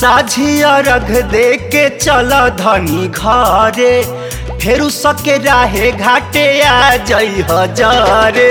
साझिया रख दे के चल धनी घरे फेरू सके राहे घाटे आ जई हजारे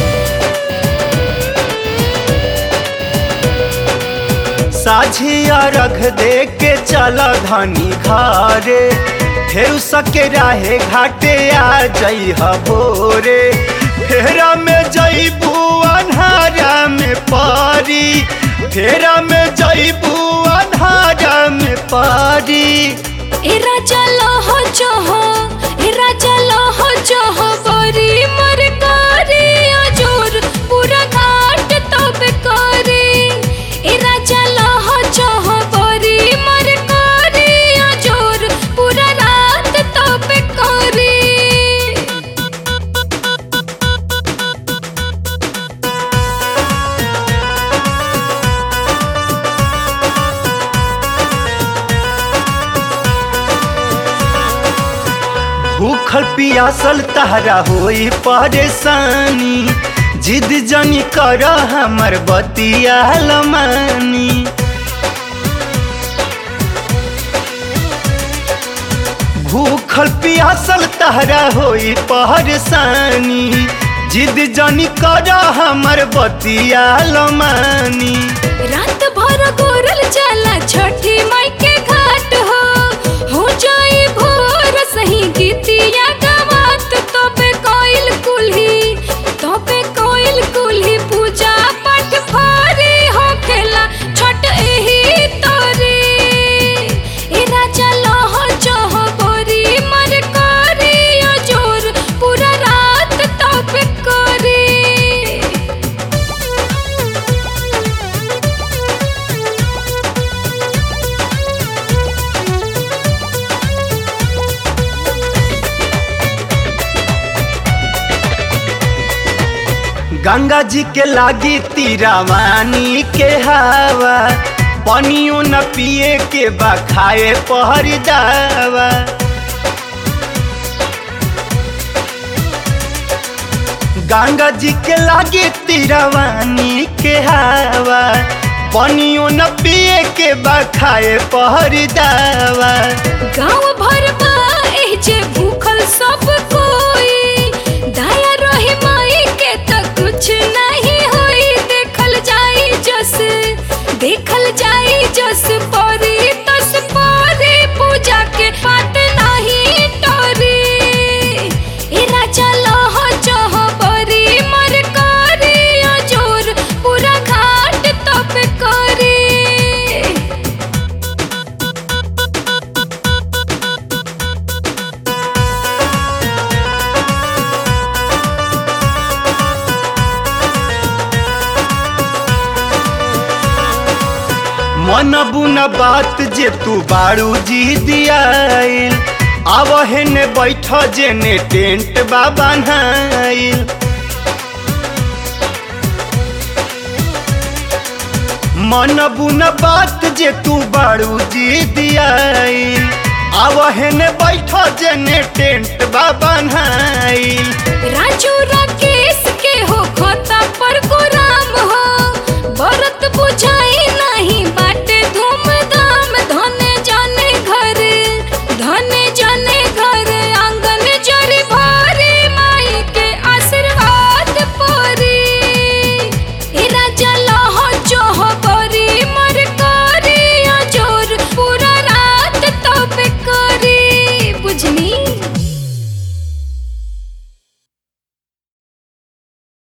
साझिया रख दे के चल धनी घरे फेरू सके राहे घाटे आ जई भोरे फेरा में जईबू अन्हारा में पारी फेरा में जईबू अन्हारा में पारी ए राजा लहो चहो ए राजा लहो चहो बरी मर कारी अजोर पूरा घाट तब करे ए राजा लहो चहो बरी मर कारी अजोर पूरा रात तब करे भूखल पियासल तहरा होई परेशानी जिद जनी कर हमर बतिया लमानी भूखल पियासल तहरा होई परेशानी जिद जनी कर हमर बतिया लमानी रात भर गोरल चला छठी माई के घाट हो हो जाई भोर सही गीतिया गवात तबे कोइल कुल्ही तबे कोइल कुल्ही पूजा पाठ भारी हो खेला छठ एही तोरे ए राजा लह चह बोरी मर करी अजोर पूरा रात तबे करे गंगा जी के लागी तीरावानी के हवा पानियो न पिए के बा खाए पहर दावा गंगा जी के लागी तीरावानी के हवा पानियो न पिए के बा खाए पहर दावा गाँव भर बा एह जे भूखल सब कोई दया रही माई के त कुछ नहीं होई देखल जाई जस देखल जाई जस परी तस परी पूजा के बात नहीं टोरी ए राजा लह चह बरी मर करी अजोर पूरा घाट तप करी मन बुन बात जे तू बारू जी दियाइल अब हेने बैठ जेने टेंट बा बनाइल मन बुन बात जे तू बारू जी दियाइल अब हेने बैठ जेने टेंट बा बनाइल राजू राकेश के हो खोता पर गोरा